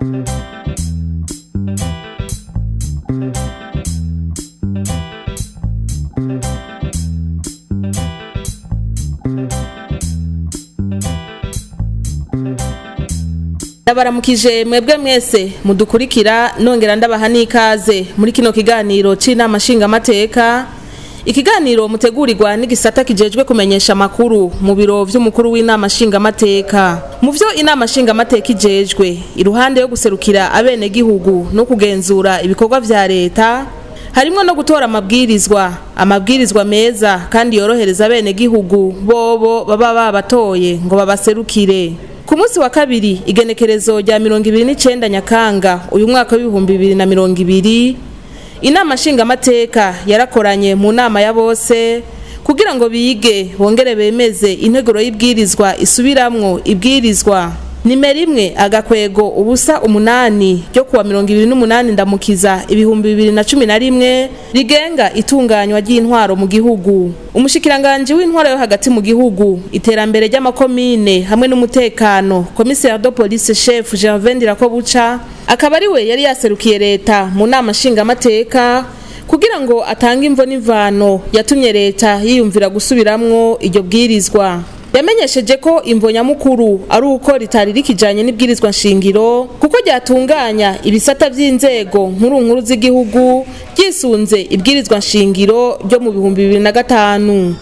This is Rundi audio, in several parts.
ndabaramukije mwebwe mwese mudukurikira nongera ndabaha n'ikaze muri kino kiganiro c'inama nshingamateka ikiganiro mutegurirwa n'igisata kijejwe kumenyesha amakuru mu biro vy'umukuru w'inama nshingamateka mu vyo inama nshingamateka ijejwe iruhande yo guserukira abenegihugu no kugenzura ibikorwa vya leta harimwo no gutora amabwirizwa amabwirizwa meza kandi yorohereza abenegihugu bobo baba babatoye ngo babaserukire ku munsi wa kabiri igenekerezo rya mirongo ibiri n'icenda nyakanga uyu mwaka w'ibihumbi bibiri na mirongo ibiri inama nshingamateka yarakoranye mu nama ya bose kugira ngo bige bongere bemeze integuro y'ibwirizwa isubiramwo ibwirizwa nimero imwe agakwego ubusa umunani ryo kuwa mirongo ibiri n'umunani ndamukiza ibihumbi bibiri na cumi na rimwe rigenga itunganywa ry'intwaro mu gihugu umushikiranganji w'intwaro yo hagati mu gihugu iterambere ry'amakomine hamwe n'umutekano komiseri de police chef Gervais Ndirakobuca akaba ari we yari yaserukiye leta mu nama nshingamateka kugira ngo atange imvo n'imvano yatumye leta yiyumvira gusubiramwo iryo bwirizwa yamenyesheje ko imvo nyamukuru ari uko ritari rikijanye n'ibwirizwa nshingiro kuko ryatunganya ibisata vy'inzego nkuru nkuru z'igihugu ryisunze ibwirizwa nshingiro ryo mu bihumbi bibiri na gatanu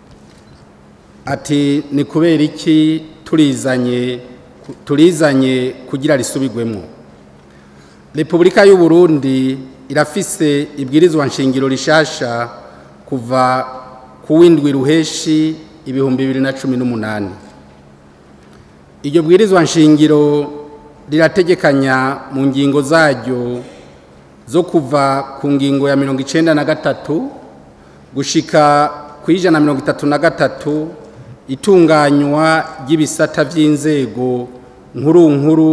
ati ni kubera iki turizanye turizanye kugira risubigwemo repubulika y'u Burundi irafise ibwirizwa nshingiro rishasha kuva ku windwi ruheshi ibihumbi bibiri na cumi n'umunani iryo bwirizwa nshingiro rirategekanya mu ngingo zaryo zo kuva ku ngingo ya mirongo icenda na gatatu gushika ku ijana na mirongo itatu na gatatu itunganywa ry'ibisata by'inzego nkuru nkuru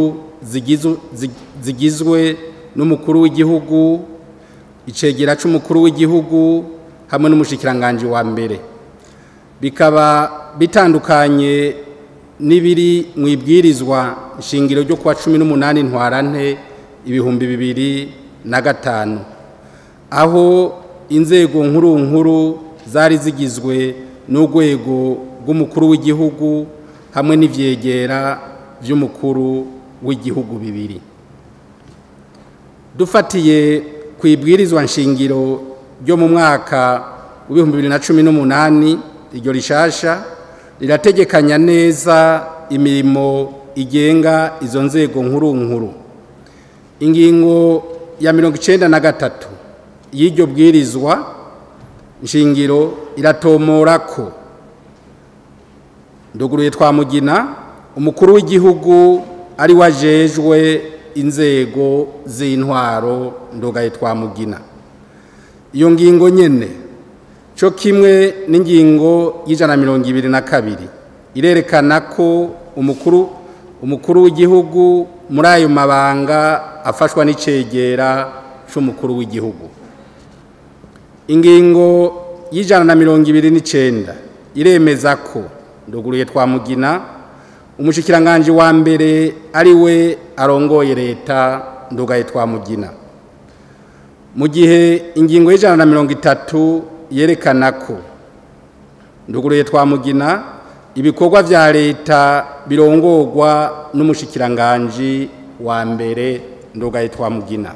zigizwe n'umukuru w'igihugu icegera c'umukuru w'igihugu hamwe n'umushikiranganji wa mbere bikaba bitandukanye n'ibiri mu ibwirizwa nshingiro ryo kuwa cumi n'umunani ntwarante ibihumbi bibiri na gatanu aho inzego nkuru nkuru zari zigizwe n'urwego rw'umukuru w'igihugu hamwe n'ivyegera vy'umukuru w'igihugu bibiri dufatiye ku ibwirizwa nshingiro ryo mu mwaka w'ibihumbi bibiri na cumi n'umunani iryo rishasha rirategekanya neza imirimo igenga izo nzego nkuru nkuru ingingo ya mirongo icenda na gatatu y'iryo bwirizwa nshingiro iratomora ko nduguruye twamugina umukuru w'igihugu ari wajejwe inzego z'intwaro ndugaye twamugina iyo ngingo nyene cyo kimwe n'ingingo y'ijana na mirongo ibiri na kabiri irerekana ko umukuru umukuru w'igihugu muri ayo mabanga afashwa n'icegera c'umukuru w'igihugu ingingo y'ijana na mirongo ibiri n'icenda iremeza ko nduguruye twamugina umushikiranganji wa mbere ari we arongoye leta ndugaye twamugina mu gihe ingingo y'ijana na mirongo itatu yerekana ko nduguruye twamugina ibikorwa vya leta birongorwa n'umushikiranganji wa mbere ndugaye twamugina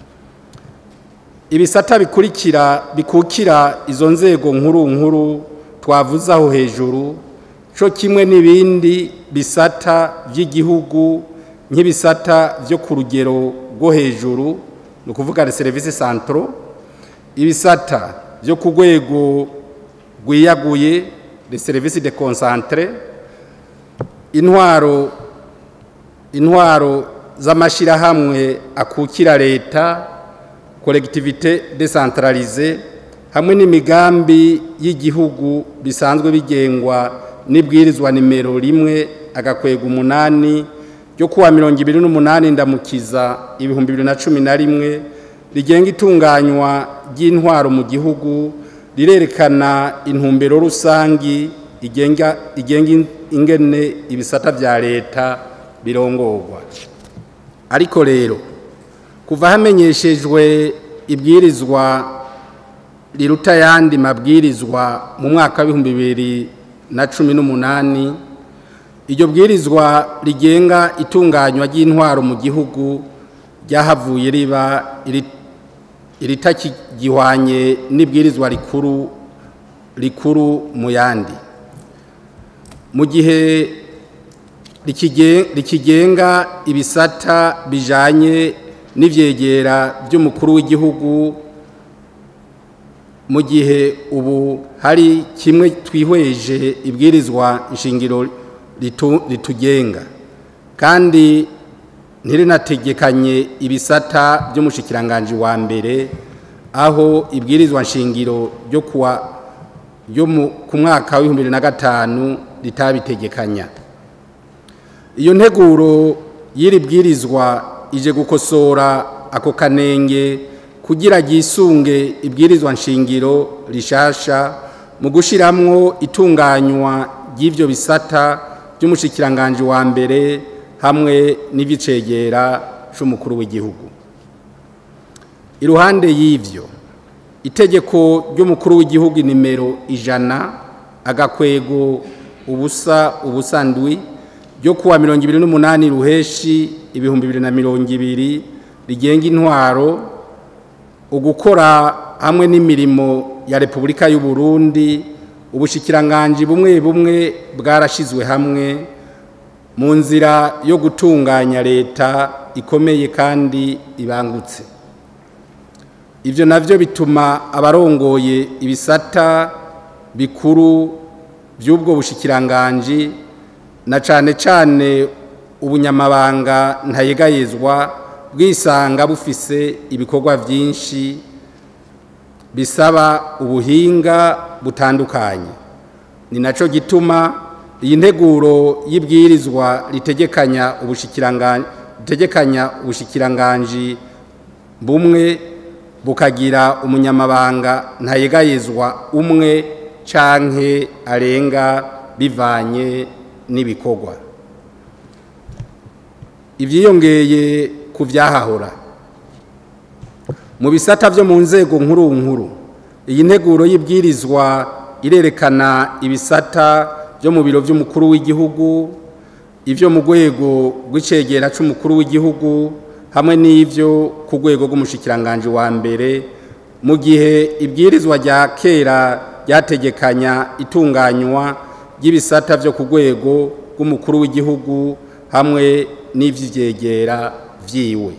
ibisata bikurikira bikukira izo nzego nkuru nkuru twavuze aho hejuru co kimwe n'ibindi bisata vy'igihugu nk'ibisata vyo ku rugero rwo hejuru ni ukuvuga les services centraux ibisata vyo ku rwego rwiyaguye les services de concentré intwaro intwaro z'amashirahamwe akukira leta collectivité décentralisée hamwe n'imigambi y'igihugu bisanzwe bigengwa n'ibwirizwa nimero rimwe agakwega umunani ryo kuwa mirongo ibiri n'umunani ndamukiza ibihumbi bibiri na cumi na rimwe rigenga itunganywa ry'intwaro mu gihugu rirerekana intumbero rusangi igenga igenga ingene ibisata vya leta birongorwa ariko rero kuva hamenyeshejwe ibwirizwa riruta ayandi mabwirizwa mu mwaka w'ibihumbi bibiri na cumi n'umunani iryo bwirizwa rigenga itunganywa ry'intwaro mu gihugu ryahavuye riba iritakigihwanye n'ibwirizwa rikuru rikuru mu yandi mu gihe rikigenga ibisata bijanye n'ivyegera by'umukuru w'igihugu mu gihe ubu hari kimwe twihweje ibwirizwa nshingiro ritugenga kandi ntirinategekanye ibisata by'umushikiranganji wa mbere aho ibwirizwa nshingiro ryo kuwa ryo ku mwaka w'ibihumbi bibiri na gatanu ritabitegekanya iyo nteguro y'iri bwirizwa ije gukosora ako kanenge kugira ryisunge ibwirizwa nshingiro rishasha mu gushiramwo itunganywa ry'ivyo bisata by'umushikiranganji wa mbere hamwe n'ivicegera c'umukuru w'igihugu iruhande y'ivyo itegeko ry'umukuru w'igihugu nimero ijana agakwego ubusa ubusandwi ryo kuwa mirongo ibiri n'umunani ruheshi ibihumbi bibiri na mirongo ibiri rigenga intwaro ugukora hamwe n'imirimo ya repubulika y'u Burundi ubushikiranganji bumwe bumwe bwarashizwe hamwe mu nzira yo gutunganya leta ikomeye kandi ibangutse ibyo navyo bituma abarongoye ibisata bikuru by'ubwo bushikiranganji na cane cane ubunyamabanga ntayegayezwa bwisanga bufise ibikorwa byinshi bisaba ubuhinga butandukanye ni naco gituma iyi nteguro y'ibwirizwa ritegekanya ubushikiranganji ritegekanya ubushikiranganji bumwe bukagira umunyamabanga ntayegayezwa umwe canke arenga bivanye n'ibikorwa ibyiyongeye ku byahahora mu bisata byo mu nzego nkuru nkuru iyi nteguro y'ibwirizwa irerekana ibisata byo mu biro by'umukuru w'igihugu ibyo mu rwego rw'icegera cy'umukuru w'igihugu hamwe n'ibyo ku rwego rw'umushikiranganji wa mbere mu gihe ibwirizwa rya kera ryategekanya itunganywa ry'ibisata byo ku rwego rw'umukuru w'igihugu hamwe n'iby'ibyegera byiwe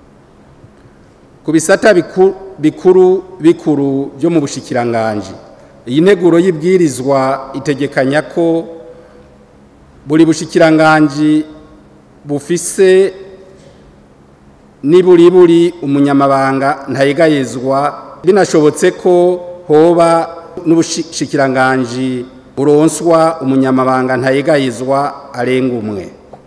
ku bisata bikuru bikuru byo mu bushikiranganji iyi nteguro y'ibwirizwa itegekanya ko buri bushikiranganji bufise niburi buri umunyamabanga ntayegayezwa binashobotse ko hoba n'ubushikiranganji buronswa umunyamabanga ntayegayezwa arenga umwe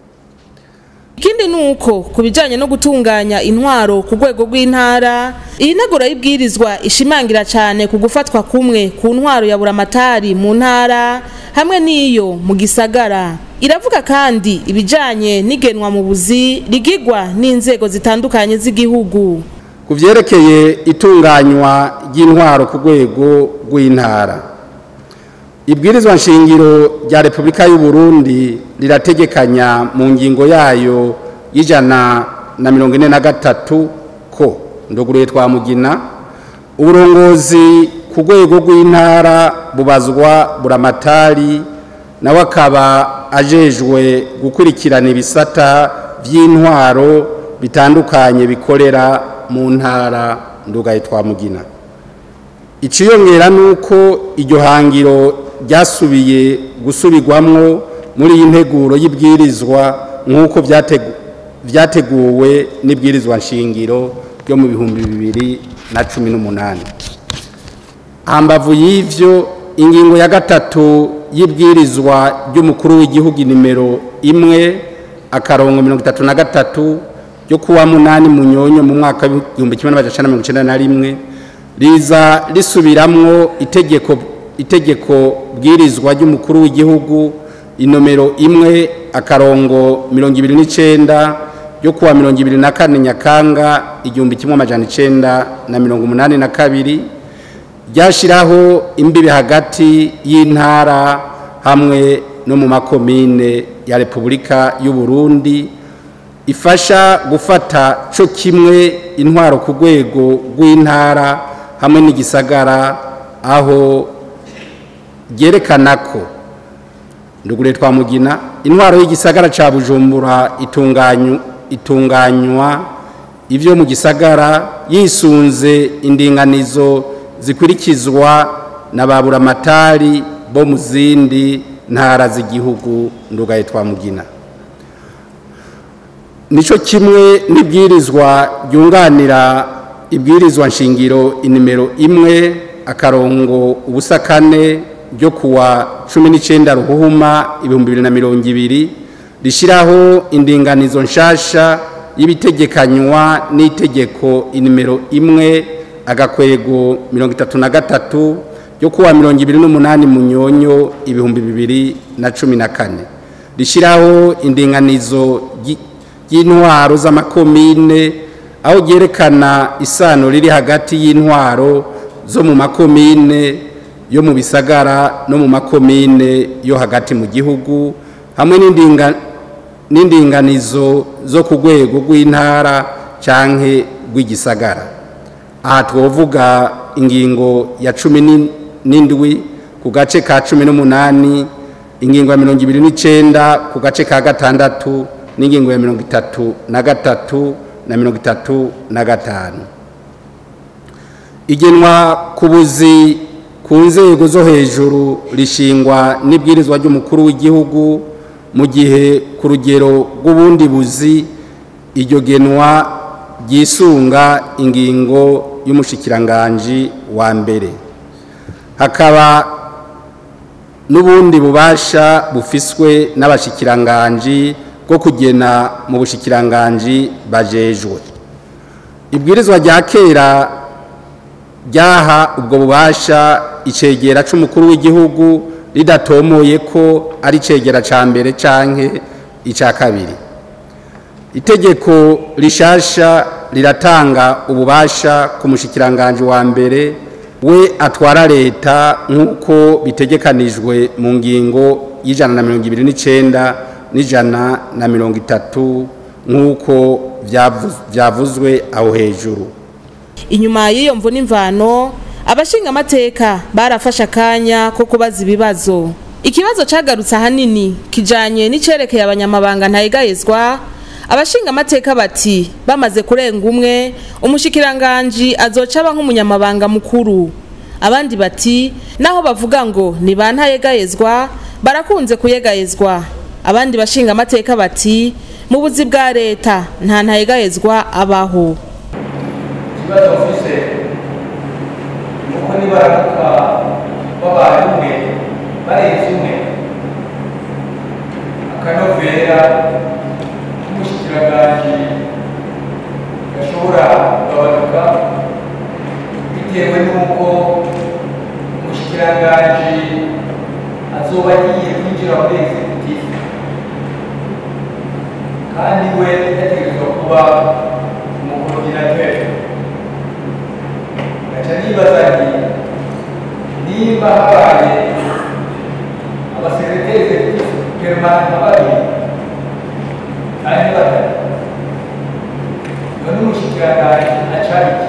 ikindi ni uko ku bijyanye no gutunganya intwaro ku rwego rw'intara iyi nteguro y'ibwirizwa ishimangira cyane ku gufatwa kumwe ku ntwaro ya buramatari mu ntara hamwe n'iyo mu gisagara iravuga kandi ibijyanye n'igenwa mu buzi rigigwa n'inzego zitandukanye z'igihugu ku byerekeye itunganywa ry'intwaro ku rwego rw'intara ibwirizwa nshingiro rya repubulika y'u Burundi rirategekanya mu ngingo yayo y'ijana na mirongo ine na gatatu ko ndoguruye twamugina uburongozi ku rwego rw'intara bubazwa buramatari nawe akaba ajejwe gukurikirana ibisata by'intwaro bitandukanye bikorera mu ntara ndugaye twamugina iciyongera ni uko iryo hangiro ryasubiye gusubirwamwo muri iyi nteguro y'ibwirizwa nk'uko byateguwe n'ibwirizwa nshingiro ryo mu bihumbi bibiri na cumi n'umunani hambavu y'ivyo ingingo ya gatatu y'ibwirizwa ry'umukuru w'igihugu nimero imwe akarongo mirongo itatu na gatatu ryo kuwa munani munyonyo mu mwaka w'igihumbi kimwe n'amajana mirongo icenda na rimwe riza risubiramwo itegeko itegeko bwirizwa ry'umukuru w'igihugu inomero imwe akarongo mirongo ibiri n'icenda ryo kuwa mirongo ibiri na kane nyakanga igihumbi kimwe amajana icenda na mirongo umunani na kabiri ryashyiraho imbibi hagati y'intara hamwe no mu makomine ya repubulika y'u Burundi ifasha gufata cyo kimwe intwaro ku rwego rw'intara hamwe n'igisagara aho ryerekana ko ndugure twamugina intwaro y'igisagara cya bujumbura itunganywa ibyo mu gisagara yisunze indinganizo zikurikizwa na ba buramatari bo mu zindi ntara z'igihugu ndugaye twamugina nicyo kimwe n'ibwirizwa ryunganira ibwirizwa nshingiro inimero imwe akarongo ubusa kane ryo kuwa cumi n'icyenda ruhuhuma ibihumbi bibiri na mirongo ibiri rishyiraho indinganizo nshasha y'ibitegekanywa n'itegeko inimero imwe agakwego mirongo itatu na gatatu ryo kuwa mirongo ibiri n'umunani munyonyo ibihumbi bibiri na cumi na kane rishyiraho indinganizo y'intwaro z'amakomine aho ryerekana isano riri hagati y'intwaro zo mu makomine yo mu bisagara no mu makomine yo hagati mu gihugu hamwe n'indinganizo zo ku rwego rw'intara cyangwa rw'igisagara aha twavuga ingingo ya cumi n'indwi ku gace ka cumi n'umunani ingingo ya mirongo ibiri n'icyenda ku gace ka gatandatu n'ingingo ya mirongo itatu na gatatu na mirongo itatu na gatanu igenwa ku buzi ku nzego zo hejuru rishingwa n'ibwirizwa ry'umukuru w'igihugu mu gihe ku rugero rw'ubundi buzi iryo genwa ryisunga ingingo y'umushikiranganji wa mbere hakaba n'ubundi bubasha bufiswe n'abashikiranganji bwo kugena mu bushikiranganji bajejwe ibwirizwa rya kera ryaha ubwo bubasha icegera c'umukuru w'igihugu ridatomoye ko ari icegera ca mbere canke ica kabiri itegeko rishasha riratanga ububasha ku mushikiranganji wa mbere we atwara leta nk'uko bitegekanijwe mu ngingo y'ijana na mirongo ibiri n'icenda n'ijana na mirongo itatu nk'uko byavuzwe aho hejuru inyuma y'iyo mvu n'imvano abashinga amateka barafashe akanya ko kubaza ibibazo ikibazo cyagarutse ahanini kijanye n'icerekeye abanyamabanga ntayegayezwa abashinga amateka bati bamaze kurenga umwe umushikiranganji azoca aba nk'umunyamabanga mukuru abandi bati naho bavuga ngo ni ba ntayegayezwa barakunze kuyegayezwa abandi bashinga amateka bati mu buzi bwa leta nta ntayegayezwa abaho ikibazo mfise ni uko nibaramuka babaye umwe barenze umwe akanovera k'umushikiranganji gashobora kugabanuka bitewe n'uko umushikiranganji azoba agiye kwinjira muri executive kandi we yategerezwa kuba umukorodinateri ngaca nibaza nti nimba habaye abasekreteri executive permanent babiri kandi batatu none umushikiranganji acari iki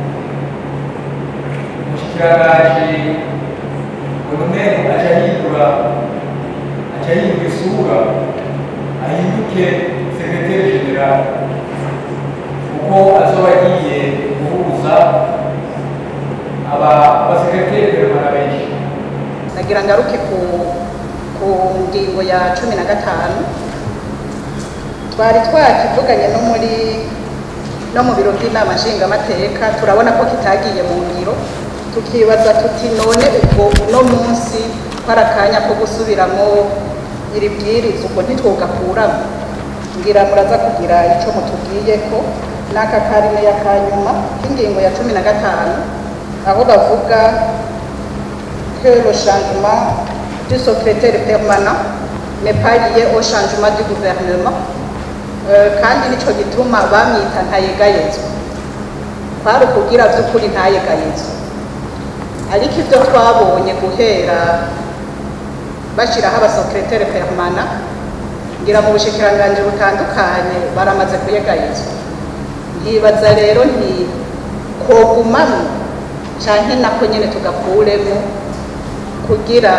umushikiranganji urumengo aca yindura aca yindura isura ahinduke sekreteri general kuko azoba agiye guhuza aba abasekreteri peremana benshi nagira ngaruke ku ku ngingo ya cumi na gatanu twari twakivuganye no muri no mu biro by'inama nshingamateka turabona ko kitagiye mu ngiro tukibaza tuti none ubwo uno munsi ko ari akanya ko gusubiramo iri bwiriza ubwo ntitwogakuramo ngira muraza kugira icyo mutubwiye ko n'aka karine ya kanyuma k'ingingo ya cumi na gatanu aho bavuga que le changement du secrétaire permanent n'est pas lié au changement du gouvernement Eh, kandi nico gituma bamwita ntayegayezwa kwari ukugira by'ukuri ntayegayezwa ariko ibyo twabonye guhera bashyiraho abasekreteri permana ngira mu bushikiranganji butandukanye baramaze kuyegayezwa nkibaza rero nti kogumamo canke nako nyene tugakuremo kugira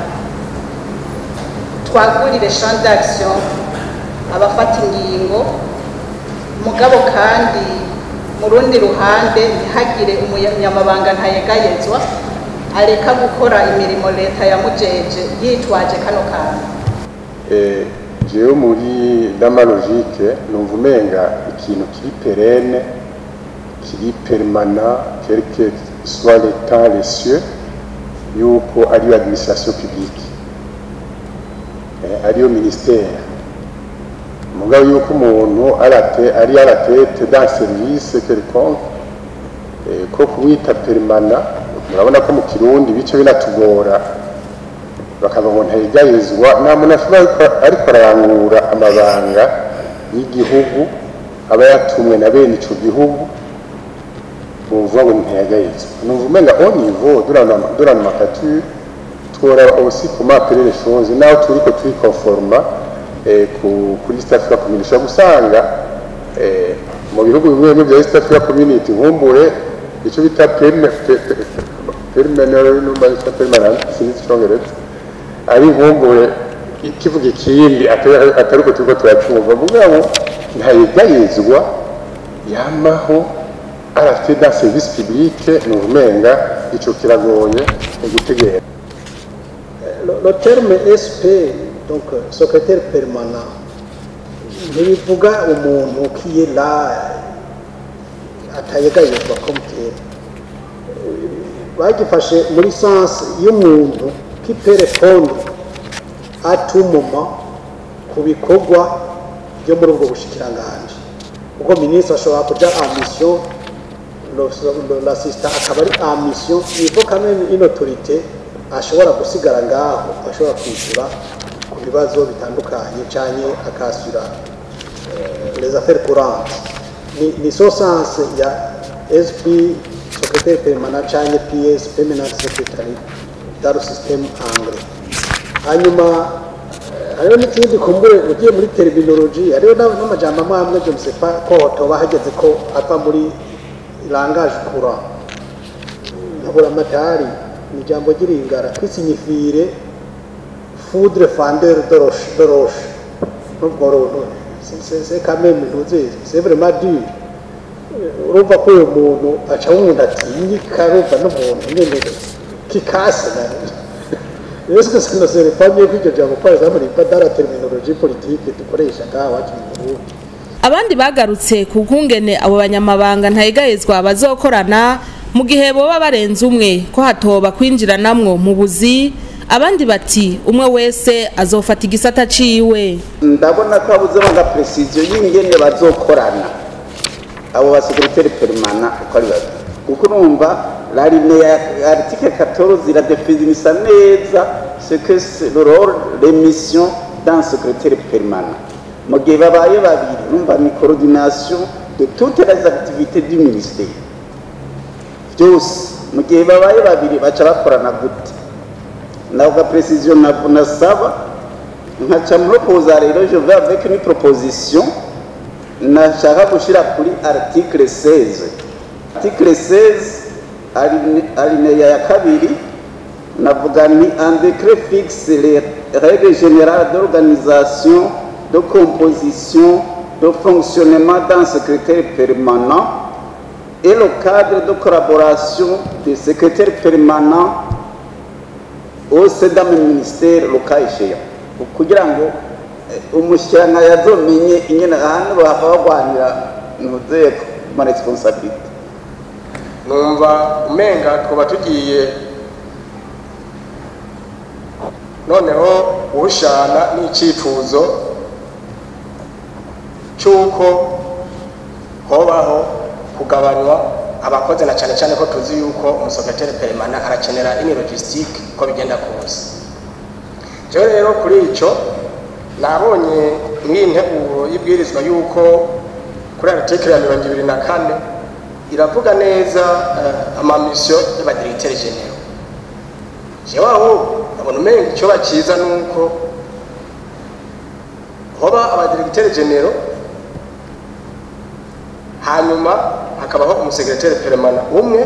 twagurire champ d'action abafata ingingo mugabo kandi mu rundi ruhande ntihagire umunyamabanga ntayegayezwa areka gukora imirimo leta yamujeje yitwaje kano kantu Eh, jewe muri dama logique numva umenga ikintu kiri perene kiri permana quel que soit le temps les cieux yuko ariyo administration publique eh, ariyo ministère mugabo yuko umuntu arate ari à la tête d'un service quelconque eh, ko kumwita permana murabona ko mu kirundi bice binatugora bakava ngo ntayigayizwa nta muntu ashobora ariko- ariko ararangura amabanga y'igihugu aba yatumwe na bene ico gihugu bumva ngo ntiyagayizwa numva umenga au niveau de la nomenclature twora aussi comment appeler les choses naho turiko turikonforma eh, ku- kuri East Africa Community ushobora gusanga eh, mu bihugu bimwe bimwe bya East Africa Community nkumbure ico bita perme- pe- pe- permanent numva yitwa permanent sinzi icongereza ari nkumbure ikivuga ikindi atari atari uko turiko turacumva mugabo ntayigayizwa yamaho arafite dans service public ni umenga ico kiragoye mu gutegera Le, le terme SP, donc euh, secrétaire permanent, ntibivuga umuntu qui est là atayegayezwa comme tel. bagifashe muri sens y'umuntu qui peut répondre à tout moment ku bikorwa byo muri ubwo bushikiranganji kuko minisitiri ashobora kuja en mission le- le- l'assistant akaba ari en mission il faut quand même une autorité ashobora gusigara ngaho ashobora kwishyura ku bibazo bitandukanye cyane akashyura eh, les affaires courantes ni, ni so sens ya sp secrétaire permanent cyane ps permanent secretary dans le système anglais hanyuma eh, hariho n'ikindi kumbure ugiye muri terminology hariho n'a- n'amajambo amwe amwe je ne sais pas ko hotoba hageze ko ava muri langage courant nkabura amatari ni ijambo ry'iringara kwisinyifire foudre fandeur de roche de roche n'ubwo runtu c'est- c'est c'est quand même ntuzi c'est vraiment dur urumva ko uyu muntu aca umuntu atinyika urumva n'umuntu nyene kikase na Est-ce que ça ne serait pas mieux que iryo jambo par exemple riva dans la terminologie politique dukoresha ngaha iwacu mu Burundi abandi bagarutse ku kungene abo banyamabanga ntayegayezwa bazokorana mu gihe boba barenze umwe ko hatoba kwinjiranamwo mu buzi abandi bati umwe wese azofata igisata ciwe ndabona ko habuzemo nka precision y'ingene bazokorana abo basekreteri perimana uko ari babiri kuko urumva la ligne ya article 14 iradefinisa neza ce que c'est le rôle les missions d'un secrétaire permanent mu gihe babaye babiri urumva ni coordination de toutes les activités du ministère byose mu gihe babaye babiri baca bakorana gute navuga precision ntabwo nasaba nkaca muropoza rero je vais avec une proposition nashaka gushyira kuri article 16 article 16 aline- alinéa ya kabiri navuga ni un décret fixe les règles générales d'organisation de composition de fonctionnement d'un secrétaire permanent et le cadre de collaboration des secrétaires permanents au sein d'un ministère le cas échéant kugira ngo eh, umushyiranga yazomenye ingene ahantu bahava bagwanira ntuze ma responsabilité numva umenga twaba tugiye noneho uhushana n'icyifuzo cy'uko hobaho kugabanywa abakozi na cyane cyane ko tuzi yuko umusekreteri peremana arakenera ini logistique ko bigenda kose rero rero kuri icyo nabonye mw'iyi nteguro y'ibwirizwa yuko kuri article ya mirongo ibiri na kane iravuga neza eh, amamisiyo y'abadiregiteri genero jewe aho abona umenga icoba ciza nuko hoba abadiregiteri genero hanyuma hakabaho umusegereteri peremana umwe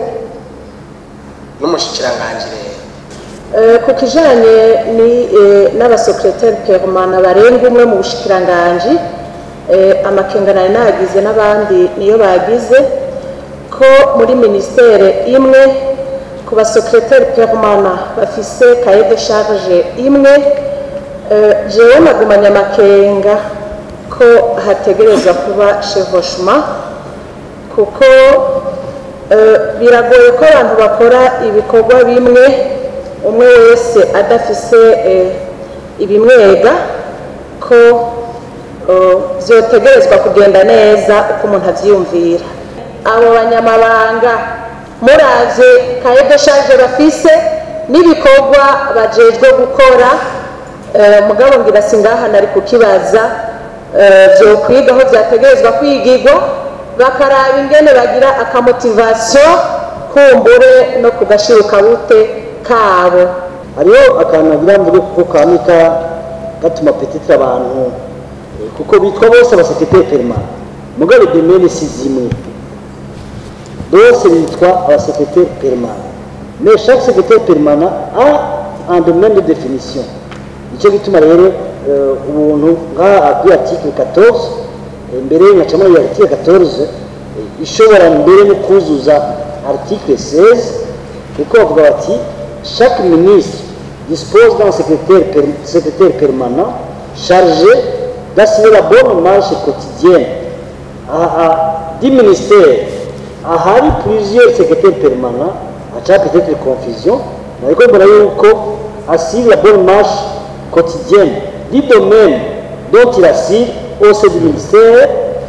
n'umushikiranganji rero Eh, ku kijanye ni eh, n'abasekreteri permana barenga umwe mu bushikiranganji eh, amakenga nari nagize n'abandi niyo bagize ko muri ministere imwe ku basekreteri permana bafise kaye de charge imwe eh, jewe nagumanye amakenga ko hategerezwa kuba chevauchement kuko eh, biragoye ko abantu bakora ibikorwa bimwe umwe wese adafise eh, ibimwega ko eh, vyotegerezwa kugenda neza uko umuntu avyiyumvira abo banyamabanga muravye kaye de charge bafise n'ibikorwa bajejwe gukora eh, mugabo ngira singaha nari kukibaza eh, vyokwiga aho vyategerezwa kwigirwa bakaraba ingene bagira akamotivasiyo kumbure no kugashiruka bute kabo hariho akantu nagira mvuge kuko kanika gatuma petitire abantu eh, kuko bitwa bose abasekreteri permanent mugabe demene si zimwe bose bitwa abasekreteri permanent mais chaque secrétaire permanent a un domaine de définition nicyo gituma rero eh, ubuntu nk'aha kuri article 14 eh, mbere ngacamo iyo article 14 eh, ishobora mbere no kuzuza article 16 kuko bavuga bati chaque ministre dispose d'un secrétaire, per- secrétaire permanent chargé d'assurer la bonne marche quotidienne à, à 10 ministères. ahari plusieurs secrétaires permanents aca peut-être confusion ariko mbona yuko assure la bonne marche quotidienne du domaine dont il assure au sein du ministère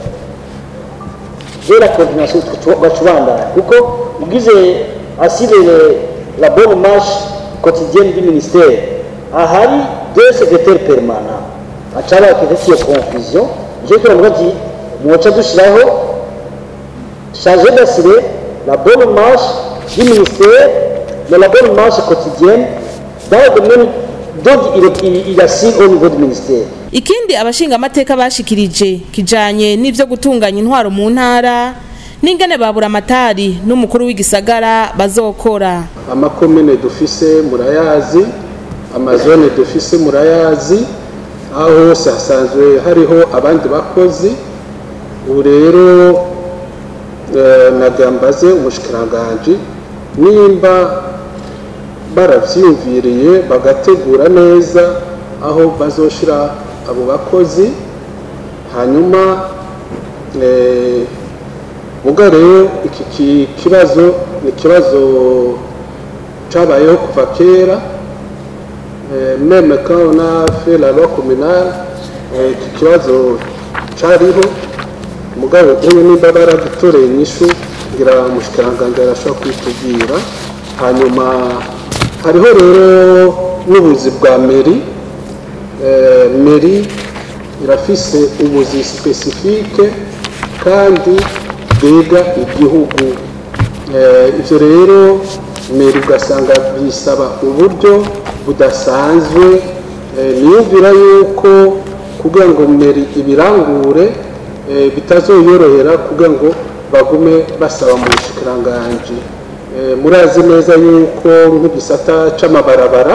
de la coordination bacubandana kuko ugize assure le- la bonne marche quotidienne du ministère ahari deux secrétaires permanents aca bakifite iyo confusion je kiravuga ati mwoca dushiraho chargé d'assurer la bonne marche du ministère, mais la bonne marche quotidienne dans le domaine dont il, il, il assure au niveau du ministère. ikindi abashingamateka bashikirije kijanye n'ivyo gutunganya intwaro mu ntara n'ingene babura amatari n'umukuru w'igisagara bazokora amakomine dufise murayazi amazone dufise murayazi aho hose hasanzwe hariho abandi bakozi ubu rero eh, nagambaze umushikiranganji nimba baravyiyumviriye bagategura neza aho bazoshira abo bakozi hanyuma eh, muga rero iki ki- kibazo ni ikibazo cabayeho kuva kera Eh, même quand on a fait la loi communale eh, iki kibazo cariho mugabo ubu nimba baradutoreye inyishu ngira umushikiranganji arashobora kwitubwira hanyuma hariho rero n'ubuzi bwa meri Eh, meri irafise ubuzi spesifike kandi bwiga igihugu Eh, ivyo rero meri ugasanga bisaba uburyo budasanzwe Eh, niyumvira yuko kugira ngo meri ibirangure eh, bitazoyorohera kugira ngo bagume basaba mu bushikiranganji Eh, murazi neza yuko nk'igisata c'amabarabara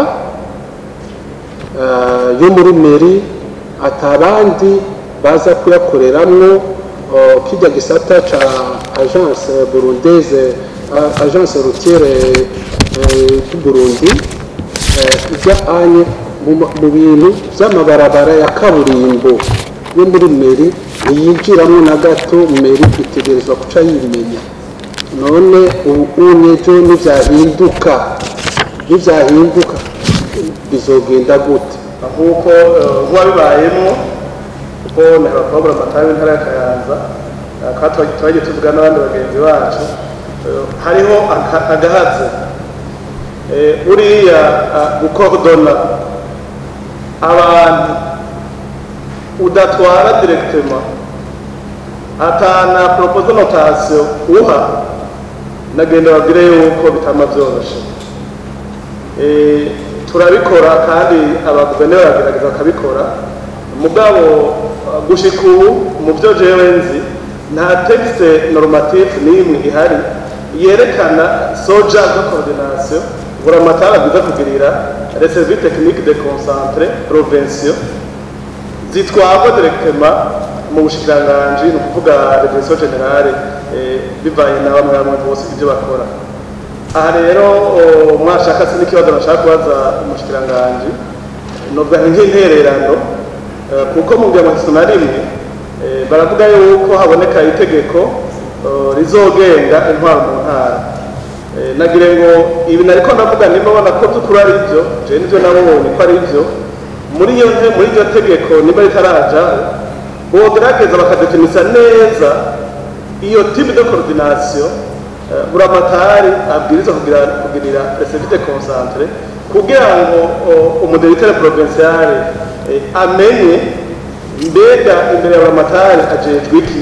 eh, yo muri meri atabandi baza kuyakoreramwo oh, kijya gisata ca agence burundaise a- agence routiere eh, du Burundi eh, ijya anye mu ma- mu bintu by'amabarabara ya kaburimbo yo muri meri ntiyinjiramo na gato meri itegerezwa guca yimenya none ubu unyejo nivyahinduka nivyahinduka bizogenda gute nk'uko nk'uwabibayemo kuko ni abakobwa amatara w'intara ya kayanza eh, kandi twagiye twagiye tuvuga n'abandi bagenzi bacu eh, hariho aka- agahaze Eh, uriya ah, gukodona abantu udatwara directement atana proposa notation uha nagenda babwire yuko bitama byoroshe Eh, turabikora kandi abaguverineri baragerageza bakabikora mugabo uh, gushika ubu mu byo jewe nzi nta texte normatif n'imwe ihari yerekana soja de coordination buramatara bwiza kugirira les services techniques de concentré provinciaux zitwarwa directement mu bushikiranganji ni ukuvuga regression generale eh, bivanye na bamwe bamwe bose ibyo bakora aha rero o, mwashaka se n'ikibazo bashaka kubaza umushikiranganji novuga nk'intererano eh, kuko mu bwiyamamazo na rimwe eh, baravuga yuko haboneka itegeko eh, rizogenga intwaro mu ntara Eh, nagire ngo ibi nariko ndavuga nimba babona ko by'ukuri ari byo jewe nivyo nabonye ko ari byo muri iyo nte muri iryo tegeko nimba ritarajaho bogerageza bakadefinisa neza iyo type de coordination eh, buramatari abwiriza kugira kugirira reservite concentre kugira ngo umudirecteur provincial eh, amenye mbega imbere ya buramatari ajejwe iki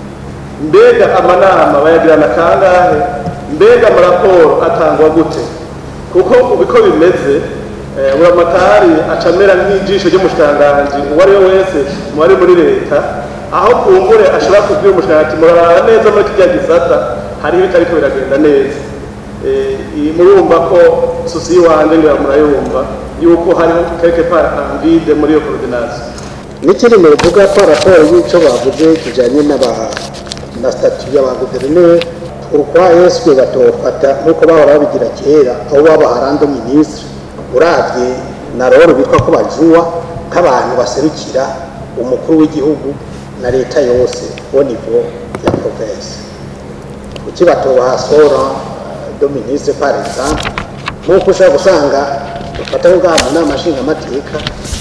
mbega amanama bayagirana kangahe mbega amaraporo atangwa gute kuko ubu uko bimeze eh, buramatari acamera nk'ijisho ry'umushikiranganji uwo ari we wese mu bari muri leta aho kumbure ashobora kubwira umushikiranganji murarara neza muri kirya gisata hariho ibitariko biragenda neza Eh, iyi- murumva ko sosi y'iwanje ngira murayumva yuko hariho quelque part envide muri iyo coordination n'ikindi muvuga ko raporo y'icyo bavuze kijyanye n'aba na statu y'abaguverineri pourquoi est-ce batofata nk'uko bahora babigira kera aho baba harando minisitiri uravye na rero bitwa ko bajuwa nk'abantu baserukira umukuru w'igihugu na leta yose au niveau ya province kuki batobaha sora do ministre par exemple nk'uko ushobora gusanga dufata nk'ubwa mu nama nshingamateka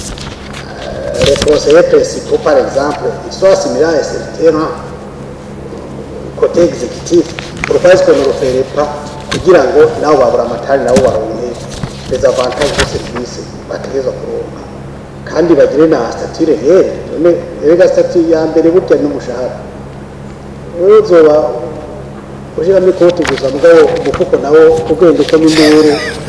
les conseillers principaux, par exemple, ils sont assimilés à ce terrain côté exécutif. Pourquoi est-ce qu'on ne le ferait pas kugira ngo nabo babura amatari nabo baronke les avantages de service bategerezwa kuronka kandi bagire na statut réel none erega statut ya mbere burya n'umushahara wowe uzoba ushiramo ikoti gusa mugabo umufuko nawo ugenda ukamo induru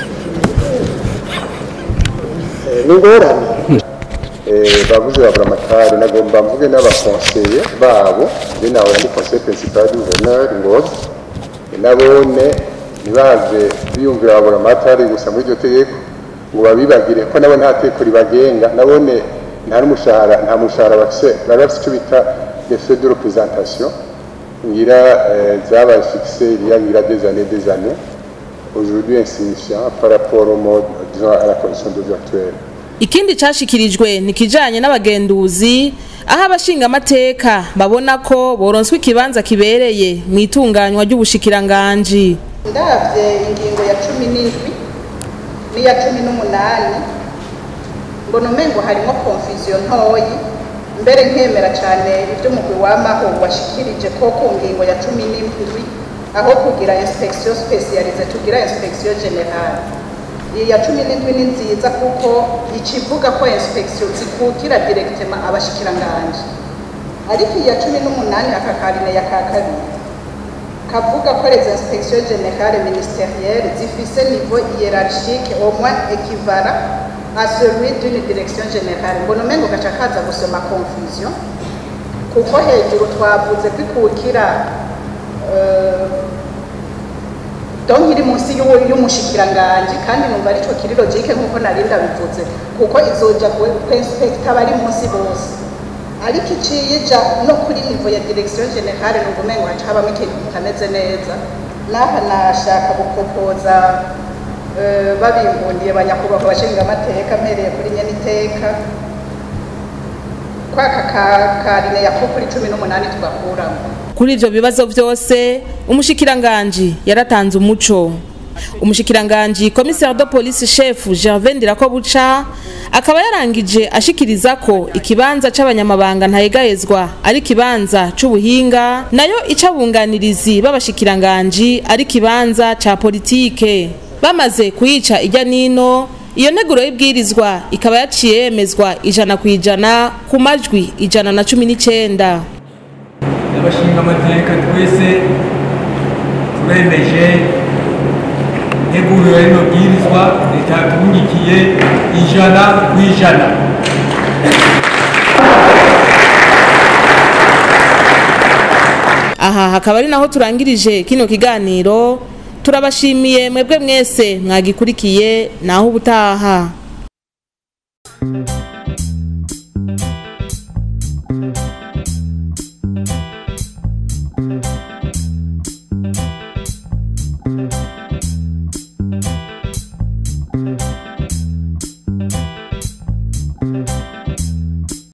Eh, ni ingorane Eh, bavuze babura amatari nagomba mvuge n'abakonseye babo njye nawe ndi conseil principal du gouverneur ngozi nabone ntibaze biyumvira babura amatari gusa muri iryo tegeko ngo babibagire ko nabo nta tegeko ribagenga nabone nta n'umushahara nta mushahara bafise bari bafise icyo bita les frais de représentation ngira eh, zabaye fixe il y a ngira des années des années aujourd'hui insignifiant par rapport au mode disons à la condition de vie actuelle ikindi cashikirijwe ni kijanye n'abagenduzi aho abashingamateka babona ko boronswa ikibanza kibereye mu itunganywa ry'ubushikiranganji ndabye ingingo ya cumi n'indwi n'iya cumi n'umunani mbona umengo harimo confusion ntoyi mbere nkemera cyane ibyo umugwi wamaho washikirije ko ku ngingo ya cumi n'indwi aho kugira inspection specialize tugira inspection generale iyi ya cumi n'indwi ni nziza kuko ikivuga ko inspection zikukira directement abashikiranganje ariko iyi ya cumi n'umunani aka karine ya ka kabiri kavuga ko les inspections générales ministérielles zifise niveau hiérarchique au moins équivalent à celui d'une direction générale mbona umengo gaca kaza gusoma confusion kuko hejuru twavuze kwikukira euh, donc iri munsi y'uwo- y'umushikiranganji kandi numva arico kiri logique nk'uko nari ndabivuze kuko izoja kwinspekta bari munsi bose ariko iciye ija no kuri nivo ya direction generale numva umengo haca habamo ikintu kitameze neza n'aha nashaka gupopoza eh, babimbundiye banyakubahwa abashingamateka mpereye kuri nyeniteka kwaka ka- karine yako kuri cumi n'umunani tugakuramo kuri ivyo bibazo vyose umushikiranganji yaratanze umuco umushikiranganji commissaire de police chef Gervais Ndirakobuca akaba yarangije ashikiriza ko ikibanza c'abanyamabanga ntayegayezwa ari kibanza c'ubuhinga nayo icabunganirizi b'abashikiranganji ari kibanza ca politike bamaze kuyica ijya nino iyo nteguro y'ibwirizwa ikaba yaciye yemezwa ijana ku ijana ku majwi ijana na cumi n'icyenda n'abashinga amateka twese turemeje integuro ya rino bwirizwa leta yatubunyikiye ijana ku ijana aha hakaba ari naho turangirije kino kiganiro turabashimiye mwebwe mwese mwagikurikiye naho ubutaha